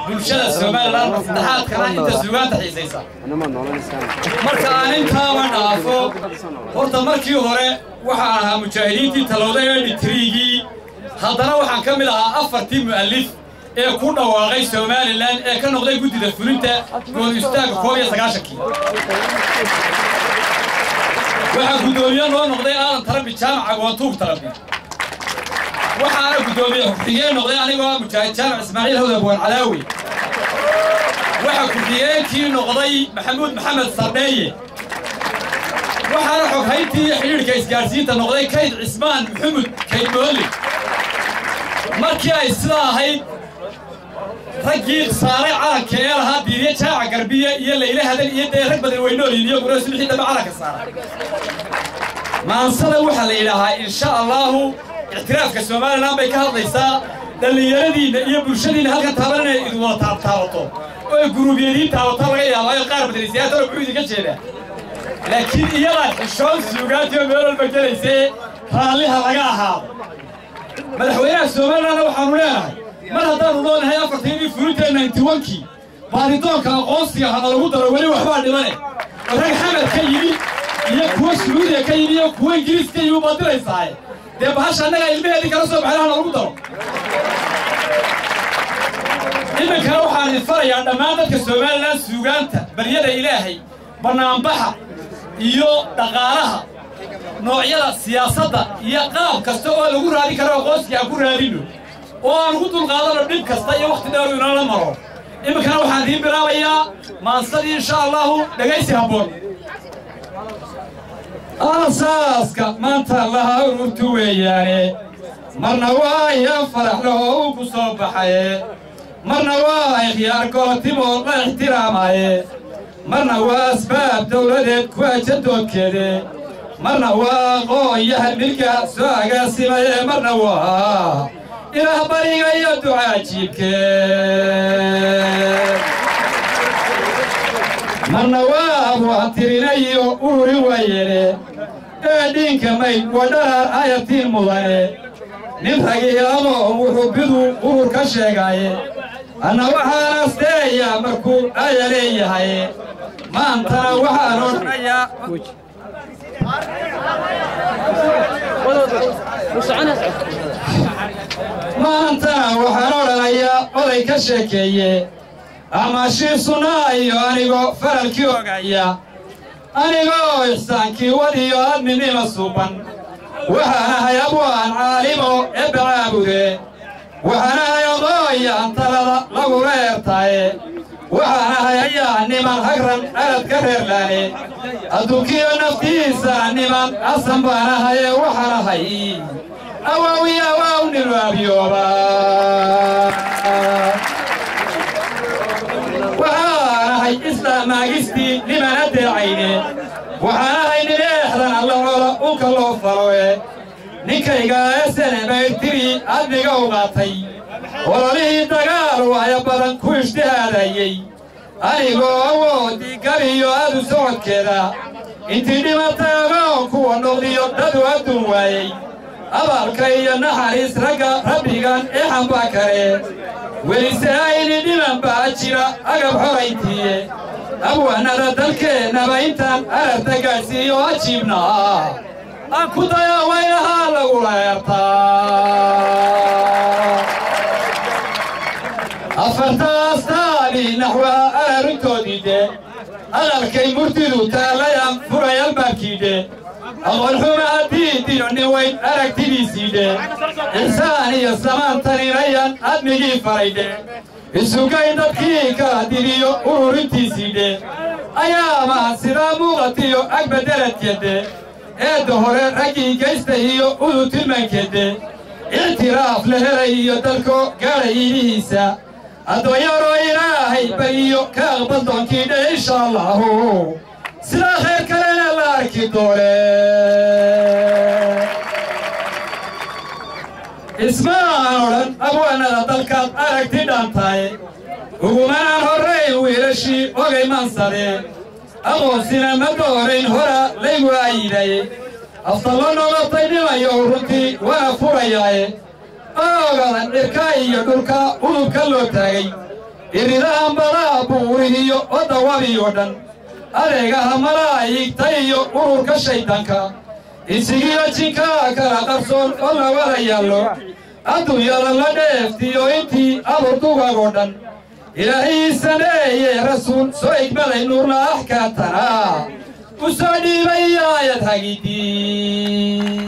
bulshada somalilan saddexaadkana inta suugaanta xiisaysa marka aan intaaba dhaafo horta markii hore waxaan ahaa mujaahidiintii talowday ee dhitriigii haddana waxaan ka mid ahaa afartii mu'allif ee ku dhawaaqay somalilan ee ka noqday guddida fulinta good istaagga koob iyo sagaashankii waxaa guddoomiye noo noqday aadan tarabi jaamaca goontuug tarabi waxaana guddoomiye xigeen noqday anigoo ah mujaahid jaamac ismaaciil hawda buwan calaawi waxaa ku-xigeenkii noqday maxamuud maxamed sardheeye waxaana xoghayntii xidhiidhka isgaadhsiinta noqday kayd cismaan maxamud kayd moolli markii ay sidaa ahayd raggii saaray calanka ee lahaa diiriye jaaca garbiye iyo layle hadal iyo dee rag badan weynoolin iyo guree sulxii dambe calanka saaray maansada waxaa la yidhaahaa insha allaahu ictiraafka somalilan bay ka hadlaysaa dhallinyaradiinna iyo bulshadiinna halkan taaban inay idin wada taabtaabato oo ay guruubyadiin taabato laga yaabaayo qaar badanaysiyaatana muxuu idinka jeedaa laakiin iyadaa xishoon suugaantii oo meel walba gelaysee raalliha laga ahaado madaxweynaha somalilanna waxaanu leenahay mar haddaanu loonahay afartaydii fulinta naintiwankii baaritoonka aqoonsiga hana lagu daro weli waxbaa dhimane oo rag xamad ka yimi iyo kuwa suudiya ka yimi iyo kuwa ingiriis ka yimi baad diraysaaye dee bahasha annagaa ilmaheedii kala soo baxay hana lagu daro iminkana waxaan idin farayaa dhammaan dadka somalilan suugaanta baryada ilaahay bannaanbaxa iyo dhaqaalaha noocyada siyaasadda iyo qaab kasta oo lagu raadin karo aqoonsiga aan ku raadinno oo aan ugu dulqaadano dhib kasta iyo wakhti dheer inoola maro iminkana waxaan idiin bilaabayaa maansadii insha allahu dhegaysi habboon aasaaska maanta laha ururtu weeyaane marna waa ya faraxlaho uu ku soo baxaye marna waa ikhyaar golotimoo la ixtiraamaye marna waa asbaab dawladeed ku ajadoodkeede marna waa aqoon-yahan milka soo agaasimaye marna waa ilaah bariga iyo ducaa jiibkee marna waa abwaantirinayo uuri waayene ee dhiinka mayd wadharaar ayatiin mudane nin ragiilamo wuxuu bidu urur ka sheegaye anna waxaan asteeyaa markuu aya leeyahay maantana waxaan odhanayaa maantana waxaan odhanayaa oday ka sheekeeye amaashii sunnaa iyo anigoo faralkii ogaya anigoo ixsaankii wadiyo adminima suuban waxaan ahay abwaan caalimo ee bacaabude waxaan ahay odooyaan talada lagula eertaaye waxaan ahay ayaa niman hagran aladka reerlaane adduunkiyo naftiisa niman asan baan ahaye waxaan ahay awaawi awaaw nilu abyooba waxaan ahay islaamaagistii niman adeecayne waxaan ahay nin eexdan alla colo ulka loo faloe ninkayga esene mayrtiri admiga u qaatay ololihii dagaal wahyo badan ku ishtihaadayey anigoo awoodii gabiyo adu socodkeeda intii dhimatay agoon kuwa noqdiyo dadu adduun waayey abaalka iyo naxariis ragga rabbigan ee xambaa kale welise ayni dhiman baa jira agab xorayntiiye abwaanada dalkeennaba intaan ararta gaadhsiiyo ajiibnaa aan ku dayaa waynahaa lagula eertaa afartaastaadii naxwaha araruntoodiide hadalkay murtidu taallayan furay albaabkiidhe aqoonxuma haddii dino nin weyn aragtidiisiidhe ixsaan iyo samaantaninayan admigii faraydhe isugay dadkii kala dibiyo ururintiisiidhe ayaamaha sidaa muuqatiyo agbadeladkeedde eedda hore raggii geysta iyo udu tilmaankeedde ictiraaf la helay iyo dalko gaadhay iidihiisa addoonyaroo ilaahay bariyo ka aqbal doonkiidhe insha allahu sidaa khayr kalena la arki doone ismaan odhan abwaanada dalkaad aragti dhaantaye ugumanaan horrayn wiilashii ogay mansade aqoonsina ma doorayn hora laygu aayidaye aftallo noqotay dhimayo runtii waana furayaaye oogadan dhirka iyo dhulka udubka loo taagay iridahan badaa buurihiyo waddawabiyo dhan adeegaha malaa'igta iyo ururka shayddaanka isigiyo jinkaa kala qarsoon oo la wada yaallo adduunyada la dheeftiyo intii aburdugago dhan ilaahii sameeye rasuul soo igmaday nuurla axkaatana u soo dhiibay aayad hagidii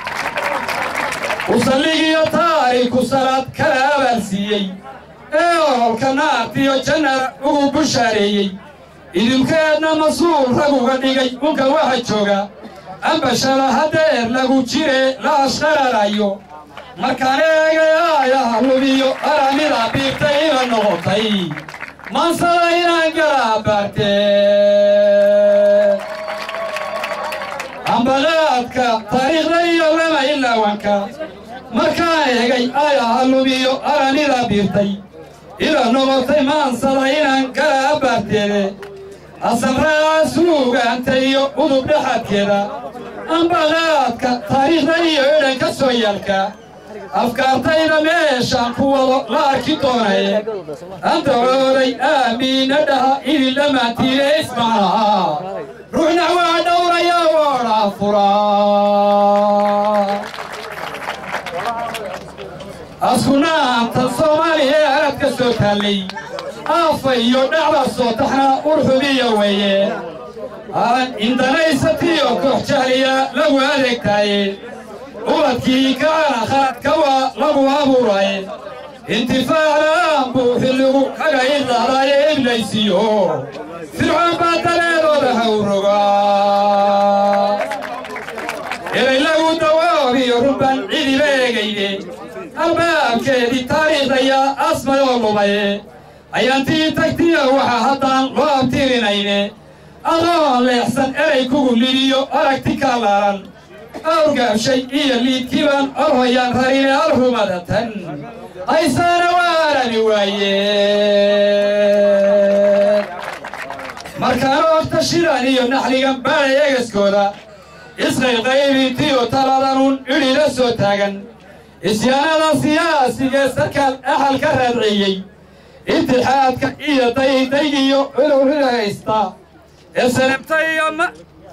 usalligiyo taariku salaad kala abaarsiiyey ee ololka naartiyo jannada ugu bushaareeyey idinkeedna masuul rag uga dhigay unka waxa jooga ambashada hadeer lagu jire la ashqararayo markaan eegay aayaha lubiyo aramida biirtay ina noqotay maansada inaan galaa baartee ambaqaadka taariikhda iyo lama ilaawanka markaan eegay aayaha lubiyo aramida biirtay ina noqotay maansada inaan galaa baarteede asamraa suugaanta iyo udub dhexadkeeda ambaqaadka taariikhda iyo edhanka soo yaalka afkaartayda meeshaan ku wado la arki doonaye antacooday aamiina dhaha idin dhammaantiine ismacnaha ruuxna waa dhowraya woodhaa furaa askunaanta soomaaliya ee aradka soo taallay aafa iyo dhacda soo taxna urxubiya weeye indanaysatiyo koox jahliya lagu adeegtaaye ubadkii kacana khaladka waa lagu abuuraye intifaaclaan buu xilligu kaga idlahdaaye iblaysiyo fircoon baa daleedooda hawrogaa elay lagu dawaabiyo runban cidiba eegayde albaabkeedii taariikhdayaa asmayoo lumaye ayaantii tagtiya waxaa haddaan loo abtirinayne adoon leexsan erey kugu lidiyo aragti kaalaaran awrgaabshay iyo liidkiibaan orhoyaan rarine alhumadatan haysaana waarani waaye markaan oogta shidan iyo naxligan baadhay egaskooda isqayqaybintiyo taladanun idhila soo taagan isyaanada siyaasigee sarkaal axal ka raadciyey intixaadka iyo daydaygiyo culowrida haysta ee sanabta iyo ma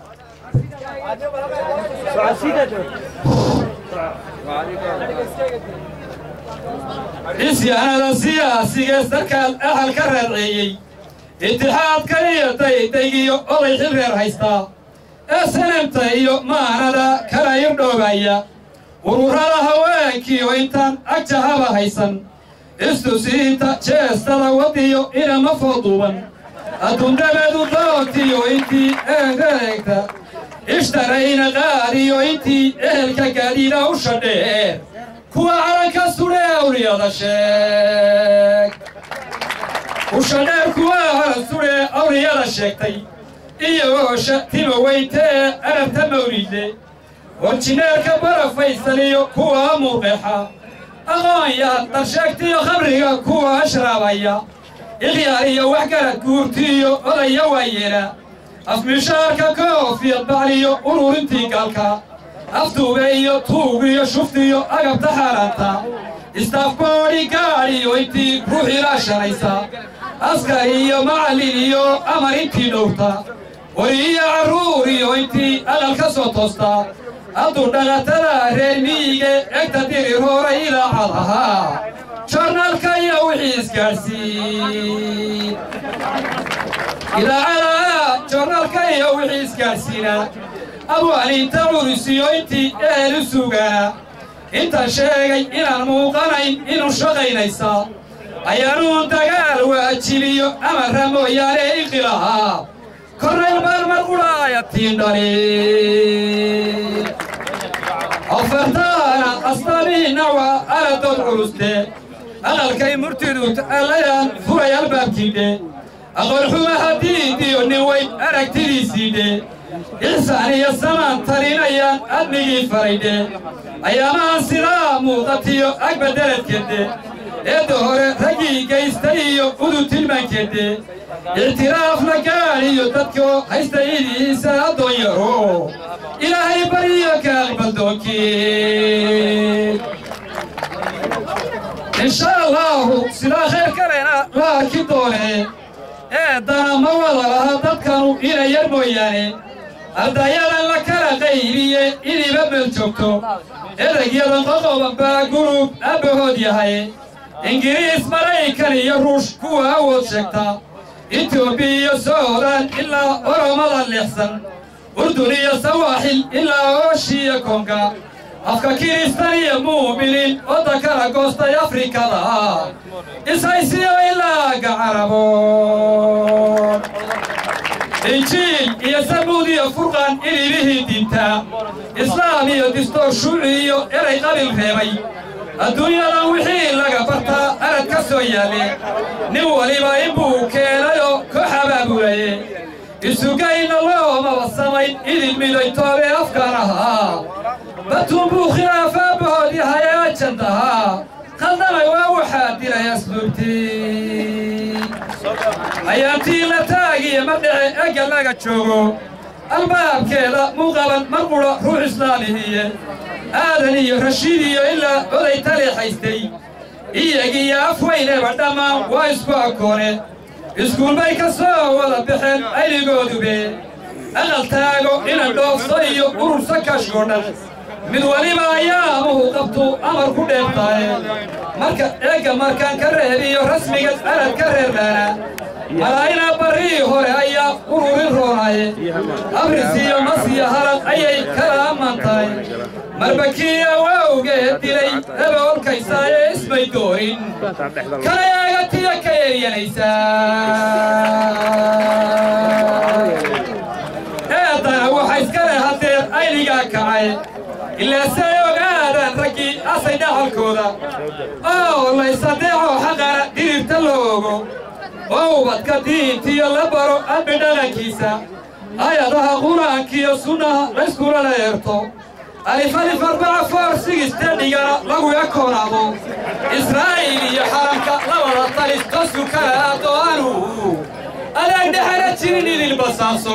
isyaanada siyaasigee sarkaal axal ka raadceeyey intixaadka iyo daydaygiyo oday xil reer haystaa ee sanabta iyo maanada kala irdhoobaya ururada haweenkiiyo intaan agjahaba haysan istusiinta jeestada wadiyo inama fooduuban adduundabeedu doontiyo intii eegta ishtarayna qaadiyo intii ehelka gaadhiina u shadheer kuwa calanka sudhe awliyada sheeg ushadheer kuwa calan sudhe awliyada sheegtay iyagoo shatima weyntee arabta mawlidle orjineerka barafaysaniyo kuwa muuqeexa aqoonyahan darsheegtiyo khamriga kuwa ashraabaya ikhyaar iyo waxgarad guurtiiyo odaya waayeela afmishaarka koofiyad bacliyo ururintii gaalka aftuube iyo tuugiyo shuftiyo agabta xaaraanta istaafboodhi gaadhiyo intii ruux ilaashanaysa askar iyo macallin iyo amar intii dhowrta weli iyo carruur iyo intii aqal ka soo toosta hadduu dhaqatada reer miyiga egta dirir horay idaacadaha jornaalka iyo wixii isgaadhsiin idaacadaha jornaalka iyo wixii isgaadhsiina abwaaniinta curisiyo intii ehelu sugaana intaan sheegay inaan muuqanayn inuu shaqaynaysa ayaanuun dagaal waajibiyo amarra mooyaane inqilaha kornayl marmar qudhaaya tiindhali afartaana asbaabihii nawa aladood culuste aqalkay murtidu allayaan furay albaabkiidhe aqoonxuma haddiidiyo nin weyn aragtidiisiidhe ixsaan iyo samaan talinayaan admigii faraydhe ayaamahan sidaa muuqatiyo agba deradkeedde eedda hore raggii gaystay iyo udu tilmaankeedde ictiraaf la gaadhiyo dadkoo haysta idiisa addoon yaro ilaahay baryo ka aqbaldoonkii insha allaahu sidaa khayr kalena la arki doonee eeddana ma wada laha dadkanu inay yar mooyaane ardayadan la kala qaybiye iniba meel joogto eragyadan qoqoban baa gurub abbahood yahay ingiriis maraykan iyo ruush kuwa awood sheegta etoobiya iyo suudan ilaa oromada leexsan urdun iyo sawaaxil ilaa ooshiya konga afka kiristan iyo mu'miniin wadda kala goostay afrikada ishaysiyo ilaaga caraboon injiil iyo samuud iyo furqan ilibihii dinta islaam iyo distoor shuuci iyo eray qabil reebay adduunyadan wixii laga bartaa arad ka soo yaalle nin waliba inbuu keenayoo koox abaabulaye isugayna loomaba samayn idin midaytoobee afkaan ahaa batuun buu khilaafaabbahood yahay ajandahaa khaldamay waa waxaa dilay asluubtii ayaantii la taagiya ma dhece egga laga joogo albaabkeeda muuqaban mar qudha ruux islaamihiye aadan iyo rashiid iyo ilaa oday taleexaystay iyagiyo afweyneba dhammaan waa isku akoone iskuulbay ka soo wada baxeen ayligoodube aqal taago ina dhoofso iyo urursa kashkoo dhan mid waliba ayaamuhu qabtu amar ku dheebtaaye marka eegga markaan ka reebiyo rasmiga arad ka reerbaana malaa'ina barrii hore ayaa ururin roonaaye abrisiyo masiyo halad ayay kala ammaan tahay marbakiya waawgeed dilay eba olkaysaaye ismay doorin kala eegatiya ka eryanaysaa eeddana waxa iska leh haddeer aynigaa kacay ilaa say ogaadaan raggii asay dhaxalkooda oo laysadeexoo xaqana dhiribta loogo oo ubadka diintiyo la baro ambi dhaqankiisa ayadaha qur-aankiyo sunnaha layskula eerto alif alif arbaca foor sigiste dhigana lagu ekoonaado israa'iil iyo xaramka labada talis qasku kala aado anu adeeg dhexana jirin idin basaaso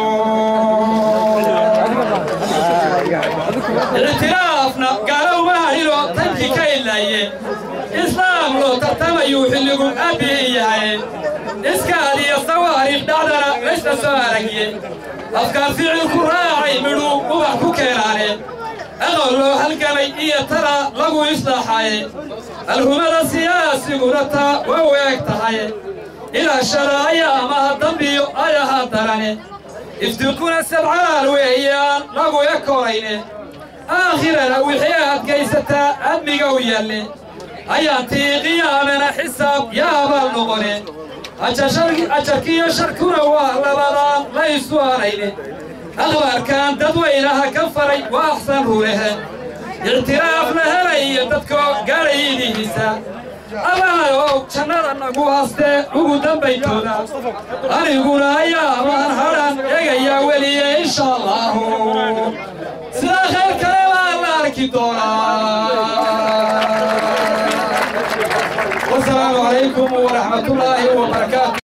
ictiraafna gaalo uma hahilo tankii ka ilaaye islaam loo tartamayuu xilligu aabbihi yahay iskaad iyo sawaariikh dhacdana laysla soo aragiye afkaan ficilku raacay midhuu ubax ku keenaane aqoon loo halgamay iyo tala lagu islaaxaye alhumada siyaasiguna taa waa u eeg tahay ilaa sharaaya amaha dambiyo ayaha darane iftiquna sabcaal weeyaan lagu ekoonayne aakhirana wixii adkaysataa ammiga u yaalle ayaantii qiyaamana xisaab yaabaal noqone ajarkiyo sharkuna waa labadaan la isu anayne akhbaarkan dadweynaha ka faray waa axsan ruulehe ictiraaf la helaya dadkoo gaadhayidihiisa abahayow jannada nagu hastee ugu dambaytooda aniguna ayaamaan hadhan egayaa weliye insha allaahu sidaa khayr kale baa la arki doonaa wasalaamu calaykum waraxmatullaahi wabarakaatu